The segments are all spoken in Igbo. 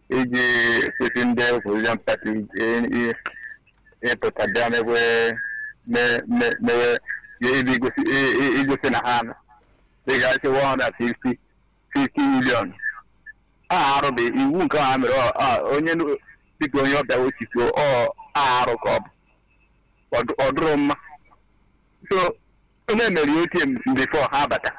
iji sisi ndị opposition party ịpụta bịa mewe mewe igosi na ha nọ dịgasị 150 50 million a arụbe iwu nke ha mere onye dịka onye ọbịa osisi ọ arụ ka ọ bụ ọ dụrụ mma so onye mere atm before ha bata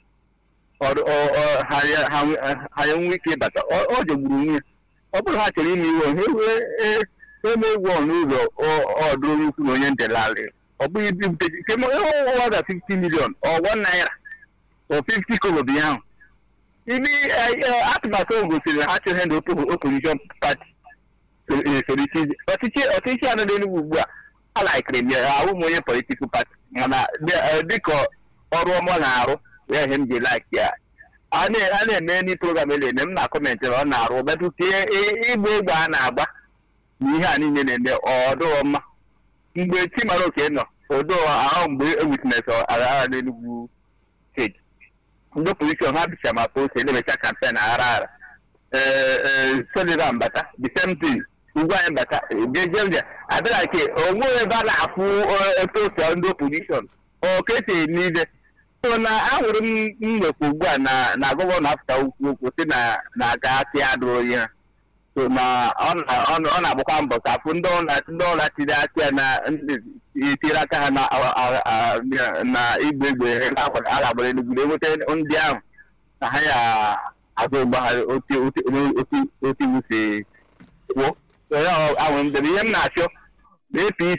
ha enwe ike ịbata ọ jọgburu nwunye ọ bụrụ ha chọrọ ime iwe ha eme egwu n'ụzọ ọdụrụ ukwu na onye ndelalị ọ bụghị ibute ọwada 50 million ọ 1 naira ọ 50 kobo bụ ahụ ibi atụmatụ o gosiri na ha chọrọ ndị opposition party ọchịchị ọchịchị anọ n'enugwu ugbu a alaikiri m ya ahụ m onye politikal pati mana dịka ọrụ ọma na-arụ ya ihe m ji laik ya a na-eme ndị program ele eme m na kọmentị na ọ na-arụ betụ tie ịgba egbe a na-agba na ihe a niile na-eme ọdụrọ mma mgbe chimara oke nọ odo ahụ mgbe ewitines aghara n'enugwu steeti ndị opozishọn ha bicha ma post elemecha kampen aghara aghara ee solida mbata the same thing ugwu anyị bata jejeje abịara ke onwe ebe a na-afụ posta ndị opozishọn okete niile so na ahụrụ m nwekwa ugbu a na na gọvanọ afụta ukwu okwu si na na aga asị adụ onye ha so na ọ na-agbakwa mbọ ka afụ ndị ọla tiri aka ya na itiri aka ha na igbe egbe a na-agbara enugwu enweta ndị ahụ na ha ya azụ ụgbọghara otu iwu si kwuo ahụ ndebe ihe m na-achọ na apc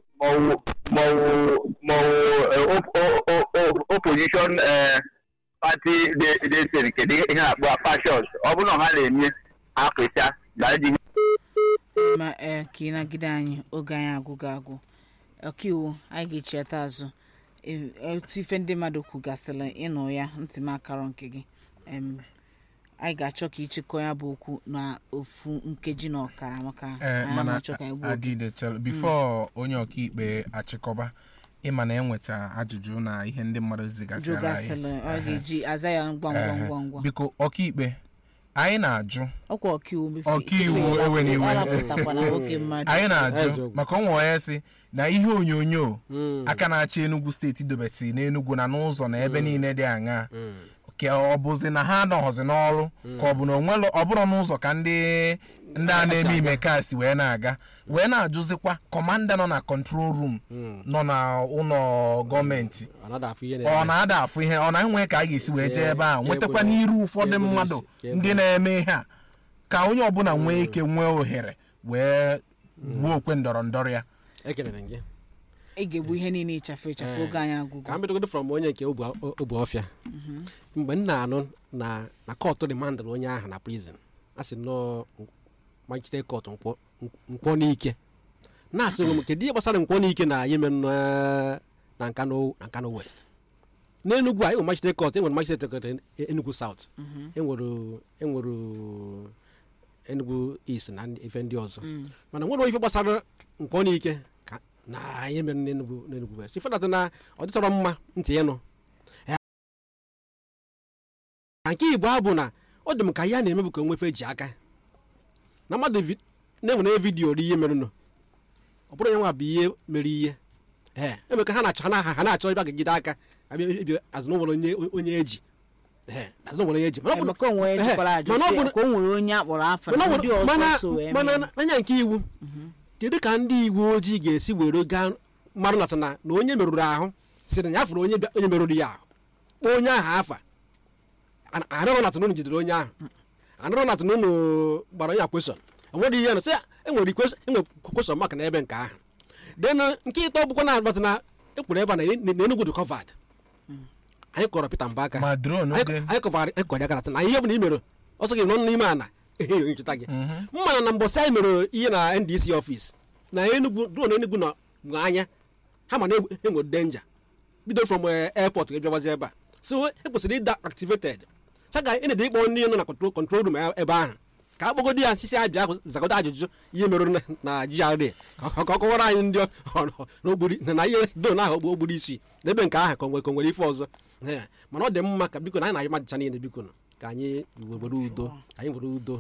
maọwụ opposition pati dị nke ihe na-akpọ fashons ọ bụrụ na ha na-eme apịcha na eji ma ee ka ị nagide anyị oge anyị agwụgo agwụ ọkaiwu anyị ga-echiata azụ otu ife ndị mmadụ kwugasịrị ịnụ ya ntị m akara nke gị anyị ga-achọ ka ịchịkọ ya bụ okwu na ofu nkeji na ọkara maka mana adịde bifo onye ọkaikpe achịkọba ịma na enweta ajụjụ na ihe ndị mmadụ zigasịra anyị ọ ga-eji aza ya ngwa ngwa ngwa ngwa biko ọkaikpe anyị na-ajụ ọkwa ọkaiwu ọkaiwu ewe n'iwe anyị na-ajụ maka ọnwa onye si na ihe onyonyo aka na-achị Enugu steeti dobesi n'Enugu na n'ụzọ na ebe niile dị aṅaa ka ọ bụzi na ha anọghọzi n'ọrụ ka ọ bụ na onwere ọ bụrụ n'ụzọ ka ndị ndị a na-eme ime kasị wee na-aga wee na-ajụzikwa kọmanda nọ na kọntrol rum nọ na ụlọ gọọmenti ọ na-ada afụ ihe ọ na-enwe ka a ga-esi wee jee ebe a nwetakwa n'iru ụfọdụ mmadụ ndị na-eme ihe a ka onye ọbụla nwee ike nwee ohere wee gbuo okwe ndọrọ ndọrọ ya ị ga-egbu ihe niile ịchafụ ịchafụ oge anyị agụgụ ka m bidogodo from onye nke obu ọfịa mgbe m na-anụ na na kọtụ remandịrị onye ahụ na prison a sị nọọ magistrate court nkwọ n'ike na-asị m kedu ihe gbasara nkwọ n'ike na ihe mere na nkano west n'enugwu a enwere magistrate court enwere magistrate court enugu south enwere enugu east na ife ndị ọzọ mana nwere ife gbasara nkwọ n'ike na ihe mere n'enugwu n'enugwu west ife data na ọ dịtọrọ mma ntị ịnụ na nke igbo abụ na ọ dị m ka ya na-emebu ka nwefe ji aka na mmadụ na-enwere vidiyo ri ihe mere nọ ọ bụrụ ya nwa bụ ihe mere ihe ee eme ka ha na-achọ ha na-achọ ịbịa gagide aka ebi azụnụnwere onye onye eji azụnụnwere onye eji mana anya nke iwu kedu ka ndị iwu ojii ga-esi were gaa mmadụ nata na na onye merụrụ ahụ si na ya fụrụ onye merụrụ ya ahụ kpọọ onye ahụ afa anụrụ natụ n'ụnụ jidere onye ahụ anụrụ natụ n'ụnụ gbara onye akwesọn enwere ihe na sị enwere kwesọn maka na ebe nke ahụ denụ nke ịtọ bụkwa na agbata na ekwuru ebe a na Enugu dị kọvad anyị kọrọ Peter Mbaka anyị kọvara ekọrọ ya gara na ihe bụ na i mere ọsọ gị nọ n'ime ana ehe ncheta gị mmana na mbọsị anyị mere ihe na NDC ọfis na Enugu duo na Enugu nọ anya ha ma na enwere denja bido from airport ga-ebiabazi ebe a so ekwesịrị ịda activated saga ị na-ede ịkpọ ndị nọ na control room ebe ahụ ka a kpọgodo ya sisi abịa zagodo ajụjụ ihe mere na GRA ka ọ kọwara anyị ndị n'ogburi na ihe do na ahụ ogbu ogburu isi n'ebe nke ahụ ka o nwere ife ọzọ mana ọ dị mma ka biko na anyị na-ayị madịcha niile biko ka anyị were udo ka anyị were udo